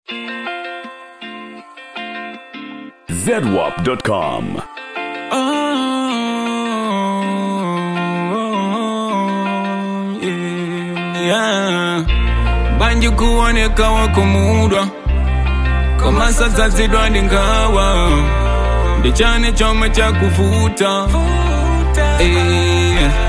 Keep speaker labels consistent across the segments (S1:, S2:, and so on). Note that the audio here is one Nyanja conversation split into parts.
S1: zedwap.com.
S2: Oh, yeah. banji kuoneka wakumudwa kama sasa zidwandi ngawa ndichane choma cha kuvuta Eh.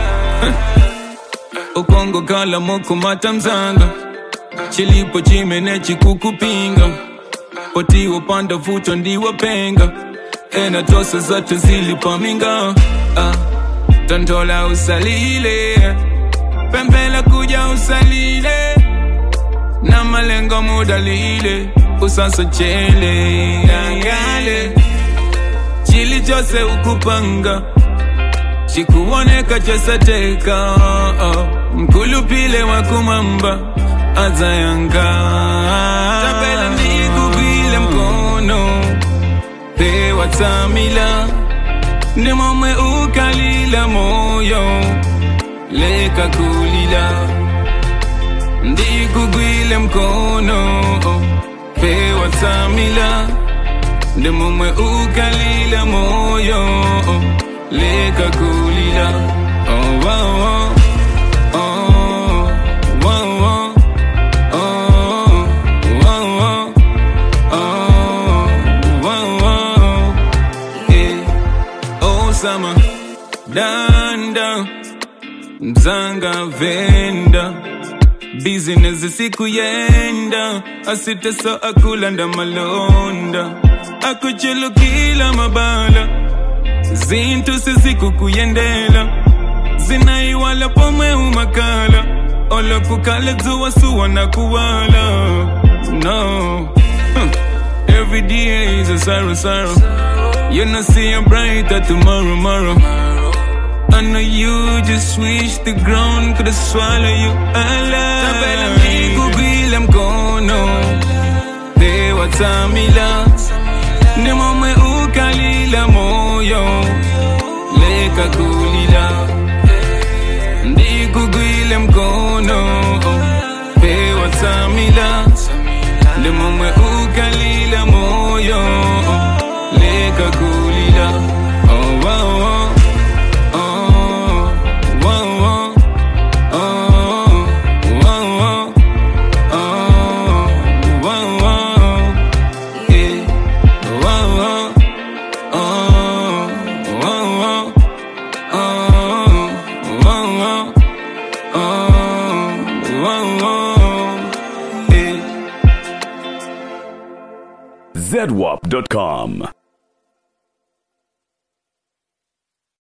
S2: ukongo kala mokumata mzanga chilipo chimene chikukupinga potiwo panda vuto ndiwapenga ena tosa zatu zilipaminga ah. tontola usalile pembela kuja usalile na malengo mudalile usasa chele yangale chili chose ukupanga chikuoneka chosateka oh. mkulupile wa kumamba azayanga tapela ndikugwile mkono pewa tamila ni momwe ukalila moyo leka kulila ndikugwile mkono pewa tamila ndi momwe ukalila moyo leka kulila oh, oh, oh. Oh, oh, oh. Oh, oh, oh. Oh, oh, oh. Eh. Oh, summer, danda mzanga venda bizinesi siku yenda asiteso akulanda malonda akuchulukila mabala zintu sizikukuyendela zinaiwala pomwe umakala olokukala dzuwa suwa na kuwala no huh. every day is a sorrow sorrow you not see a brighter tomorrow tomorrow I know you just wish the ground could swallow you alive. Tabela nikugwile mkono, pewa tamila, ni momwe ukalila moyo, leka kulila. Ndikugwile mkono, pewa tamila, ni momwe ukalila moyo, leka kulila. Oh, oh, oh. Oh, oh, oh, oh, oh, oh, oh, oh, eh, oh, oh, oh, oh, oh, oh, oh, eh.
S1: zedwap.com.